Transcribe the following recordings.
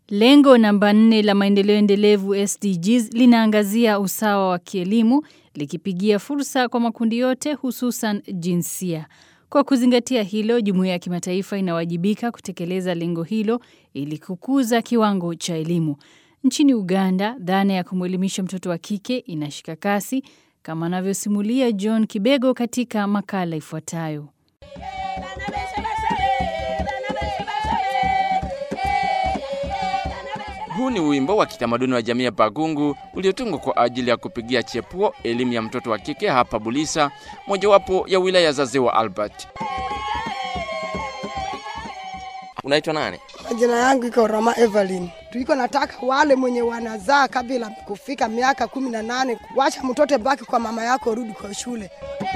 Lengo namba nne la maendeleo endelevu SDGs linaangazia usawa wa kielimu likipigia fursa kwa makundi yote hususan jinsia. Kwa kuzingatia hilo, jumuiya ya kimataifa inawajibika kutekeleza lengo hilo ili kukuza kiwango cha elimu. Nchini Uganda, dhana ya kumwelimisha mtoto wa kike inashika kasi kama anavyosimulia John Kibego katika makala ifuatayo. Huu ni wimbo wa kitamaduni wa jamii ya Bagungu uliotungwa kwa ajili ya kupigia chepuo elimu ya mtoto wa kike hapa Bulisa, mojawapo ya wilaya za Ziwa Albert. Unaitwa nani? Majina yangu iko Rama Evelyn. Tuiko nataka wale mwenye wanazaa kabla kufika miaka kumi na nane, wacha mtoto baki kwa mama yako, rudi kwa shule.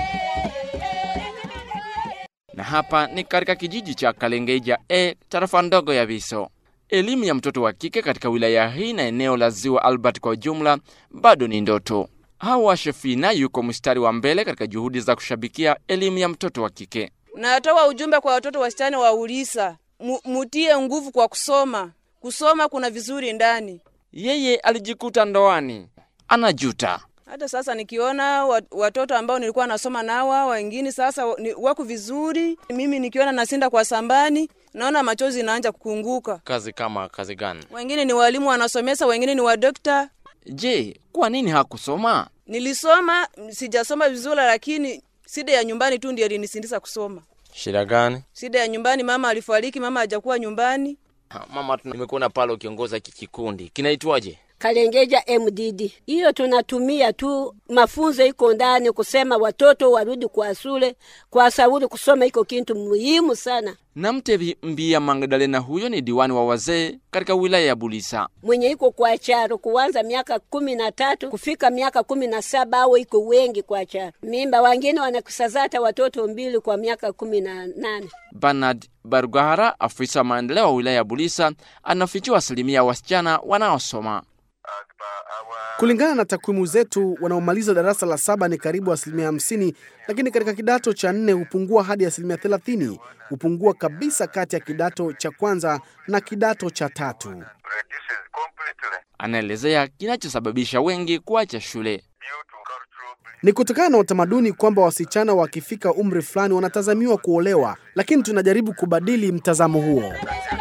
Na hapa ni katika kijiji cha Kalengeja e tarafa ndogo ya Viso. Elimu ya mtoto wa kike katika wilaya hii na eneo la Ziwa Albert kwa ujumla bado ni ndoto. Hawa Shefina yuko mstari wa mbele katika juhudi za kushabikia elimu ya mtoto wa kike. Natoa ujumbe kwa watoto wasichana wa Ulisa, Mu- mutie nguvu kwa kusoma. Kusoma kuna vizuri ndani. Yeye alijikuta ndoani, anajuta. Hata sasa nikiona wat- watoto ambao nilikuwa nasoma nawa wengine sasa wa- ni- wako vizuri, mimi nikiona nasinda kwa sambani, naona machozi inaanza kukunguka. Kazi kama kazi gani? Wengine ni walimu wanasomesa, wengine ni wadokta. Je, kwa nini hakusoma? Nilisoma, sijasoma vizuri, lakini shida ya nyumbani tu ndio ilinisindisa kusoma. Shida gani? Shida ya nyumbani, mama alifariki, mama hajakuwa nyumbani. Ha, Mama, nimekuona pale ukiongoza hiki kikundi, kinaitwaje? Kalengeja MDD. Hiyo tunatumia tu mafunzo iko ndani kusema watoto warudi kwa shule, kwa sababu kusoma iko kitu muhimu sana. Namtevi Mbia Magdalena, huyo ni diwani wa wazee katika wilaya ya Bulisa. Mwenye iko kwa charo kuanza miaka kumi na tatu kufika miaka kumi na saba au iko wengi kwa charo. Mimba wengine wanakusazata watoto mbili kwa miaka kumi na nane. Bernard Barugahara, afisa wa maendeleo wa wilaya ya Bulisa, anafichua asilimia ya wasichana wanaosoma. Kulingana na takwimu zetu, wanaomaliza darasa la saba ni karibu asilimia hamsini, lakini katika kidato cha nne hupungua hadi asilimia thelathini. Hupungua kabisa kati ya kidato cha kwanza na kidato cha tatu. Anaelezea kinachosababisha wengi kuacha shule. Ni kutokana na utamaduni kwamba wasichana wakifika umri fulani wanatazamiwa kuolewa, lakini tunajaribu kubadili mtazamo huo.